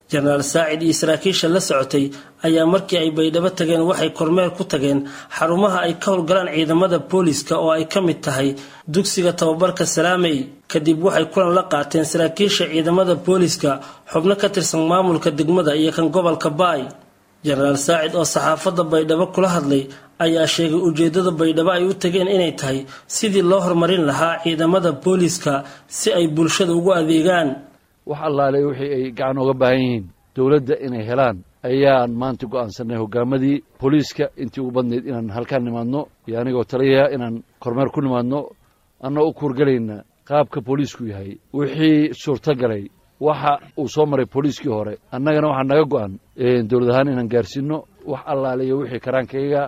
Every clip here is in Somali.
jenaraal saacid iyo saraakiisha la socotay ayaa markii ay baydhabo tageen waxay kormeer ku tageen xarumaha ay ka howlgalaan ciidamada booliska oo ay ka mid tahay dugsiga tababarka salaamey kadib waxay kulan la qaateen saraakiisha ciidamada booliska xubno ka tirsan maamulka degmada iyo kan gobolka baay jenaraal saacid oo saxaafadda baydhabo kula hadlay ayaa sheegay ujeedada baydhabo ay u tageen inay tahay sidii loo horumarin lahaa ciidamada booliska si ay bulshada ugu adeegaan wax allaale wixii ay gacan uga baahan yihiin dowladda inay helaan ayaan maanta go'aansanay hogaamadii booliiska intii ugu badnayd inaan halkaan nimaadno iyo anigoo taliyaya inaan kormeer ku nimaadno annao u kuurgelayna qaabka booliisku yahay wixii suurtagalay waxa uu soo maray booliiskii hore annagana waxaa naga go'an dowlad ahaan inaan gaarsiino wax allaale iyo wixii karaankayga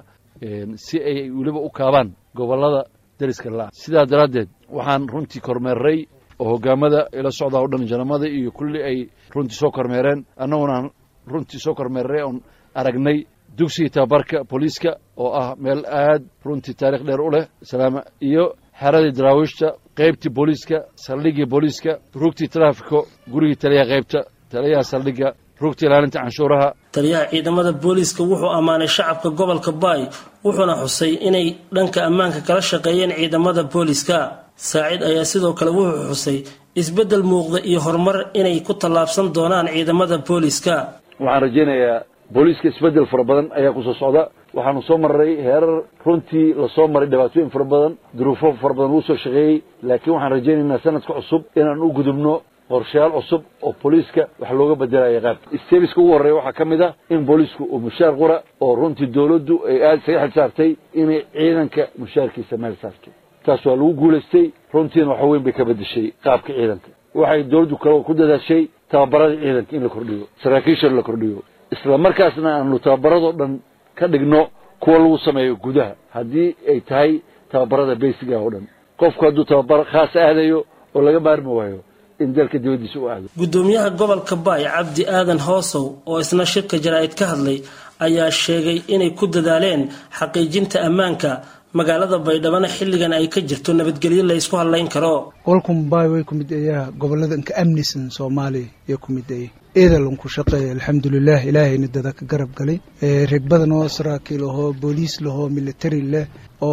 si ay weliba u kaabaan gobollada deriska la sidaa daraaddeed waxaan runtii kormeerray oo hogaamada ila socdaa o dhan janamada iyo kulli ay runtii soo kormeereen annaguna runtii soo kormeerray oon aragnay dugsiga tababarka booliiska oo ah meel aad runtii taarikh dheer u leh salaama iyo xeradii daraawiishta qaybtii booliiska saldhigii booliiska rugtii taraafiko gurigii taliyaha qaybta taliyaha saldhigga rugtii ilaalinta canshuuraha taliyaha ciidamada booliiska wuxuu ammaanay shacabka gobolka baay wuxuuna xusay inay dhanka ammaanka kala shaqeeyeen ciidamada booliiska saacid ayaa sidoo kale wuxuu xusay isbeddel muuqda iyo horumar inay ku tallaabsan doonaan ciidamada booliiska waxaan rajaynayaa booliiska isbeddel fara badan ayaa kusoo socda waxaanu soo marray heerar runtii lasoo maray dhibaatooyin fara badan duruufo fara badan lagu soo shaqeeyey laakiin waxaan rajaynaynaa sanadka cusub inaan u gudubno qorshayaal cusub oo booliiska wax looga bedelaya qaabka stebiska ugu horreeya waxaa ka mid ah in booliisku uu mushaar qura oo runtii dowladdu ay aada isaga xil saartay inay ciidanka mushaarkiisa meel saarto taas waa lagu guulaystay runtiina waxa weyn bay ka bedeshay qaabka ciidanka waxay dowladdu kale ku dadaashay tababarada ciidanka in la kordhiyo saraakiisha la kordhiyo isla markaasna aanu tababaradoo dhan ka dhigno kuwa lagu sameeyo gudaha haddii ay tahay tababarada beysiga oo dhan qofku hadduu tababar khaas aadayo oo laga maarmi waayo in dalka dibaddiisa u aado gudoomiyaha gobolka baay cabdi aadan hoosow oo isna shirka jaraa'id ka hadlay ayaa sheegay inay ku dadaaleen xaqiijinta ammaanka magaalada baydhabana xilligan ay ka jirto nabadgelyo la ysku hadlayn karo gobolkan baay way ku mid ayaa gobolada inka amnisan soomaaliya iyo ku mid ayay eedalan ku shaqeeya alxamdulilah ilaahayna dada ka garab galay reeg badan oo saraakiil ahoo booliis lahoo military leh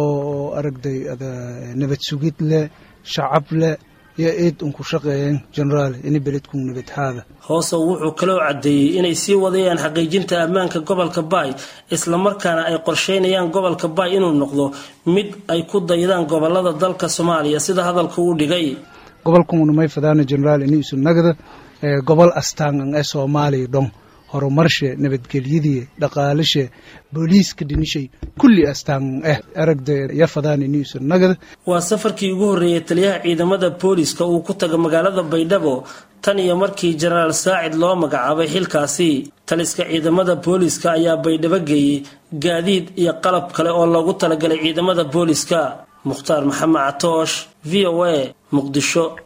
oo aragday ada nabad sugid leh shacab leh iyo eed unku shaqeeyeen generaal ini beledku nabadhaada hoosow wuxuu kaloo caddeeyey inay sii wadayaan xaqiijinta ammaanka gobolka baay islamarkaana ay qorsheynayaan gobolka baay inuu noqdo mid ay ku daydaan gobolada dalka soomaaliya sida hadalka uu dhigay gobolkuna may fadaana generaal ini isu nagda gobol astaangan ee soomaaliya dhon horumarshe nabadgelyadii dhaqaalashe booliiska dhinishay kulli astaangan eh aragda ya fadaan ini isu nagda waa safarkii ugu horreeyay taliyaha ciidamada booliska uu ku taga magaalada baydhabo tan iyo markii jenaraal saacid loo magacaabay xilkaasi taliska ciidamada booliska ayaa baydhabo geeyey gaadiid iyo qalab kale oo loogu talagalay ciidamada booliska mukhtaar maxamed catoosh v o a muqdisho